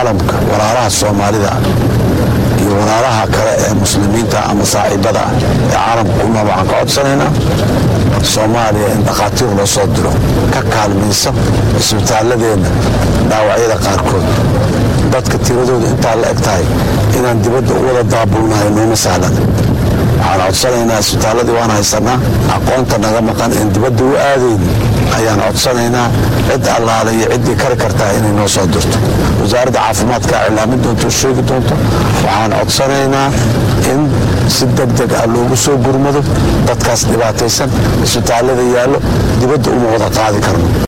caalamka walaalaha soomaalida iyo walaalaha kale ee muslimiinta ama saaxiibada ah ee caalamka ku nool waxaan ka codsanaynaa soomaaliya in dhakhaatiir loo soo diro ka kaalmaysa cisbitaaladeenna dhaawacyada qaarkood dadka tiradooda intaa la eg tahay inaan dibadda u wada daabulnahay nooma sahlan waxaan codsanaynaa isbitaaladii waan haysanaa aqoonta naga maqan in dibadda u aadayni ayaan codsanaynaa cid allaale iyo ciddii kari kartaa inay noo soo dirto wasaaradda caafimaadka cilaamin doonto oo sheegi doonto waxaan codsanaynaa in si deg deg ah loogu soo gurmado dadkaas dhibaataysan isbitaalada yaallo dibadda uma wada qaadi karno